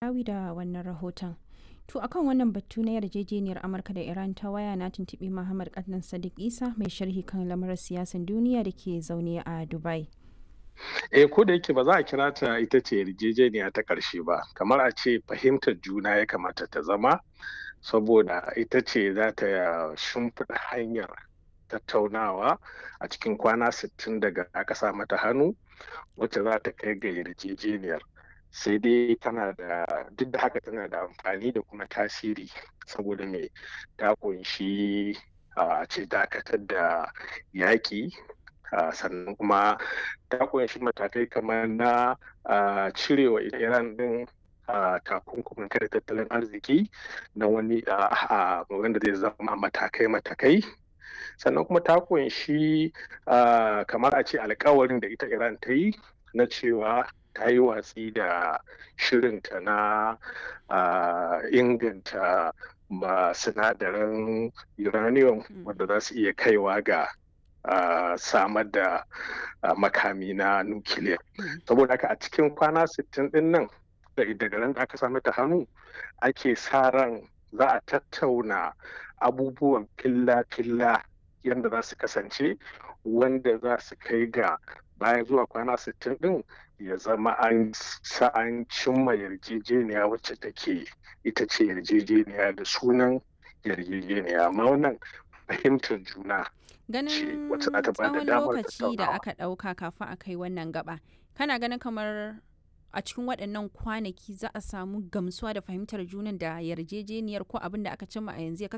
Alarawi da wannan rahoton. To akan wannan batu na yarjejeniyar Amurka da Iran ta waya na tuntuɓi Muhammad Adnan Sadiq Isa mai sharhi kan lamarin siyasan duniya da ke zaune a Dubai. Eh ko da yake ba za a kira ta ita ce yarjejeniya ta ƙarshe ba, kamar a ce fahimtar juna ya kamata ta zama saboda ita ce za ta shimfiɗa hanyar tattaunawa a cikin kwana 60 daga aka sa mata hannu wacce za ta kai ga yarjejeniyar. sai dai tana da duk da haka tana da amfani da kuma tasiri saboda mai ta kunshi a ce dakatar da yaƙi sannan kuma ta kunshi matakai kamar na cirewa iran din takunkumin kada tattalin arziki na wani wanda zai zama matakai-matakai sannan kuma ta kunshi kamar a ce alkawarin da ita iran ta yi na cewa ta yi watsi da shirinta na inganta ma sinadaran uranium wanda za su iya kaiwa ga samar da makami na nukiliya saboda haka a cikin kwana 60 din nan daga ran da aka sami ta hannu ake sa ran za a tattauna abubuwan filla-filla yadda za su kasance wanda za su kai ga bayan zuwa kwana 60 din ya zama an an cimma yarjejeniya wacce take ita ce yarjejeniya da sunan yarjejeniya amma wannan fahimtar juna ganin tsawon lokaci da aka ɗauka kafin a kai wannan gaba kana ganin kamar a cikin waɗannan kwanaki za a samu gamsuwa da fahimtar junan da yarjejeniyar ko abin da aka cimma a yanzu ya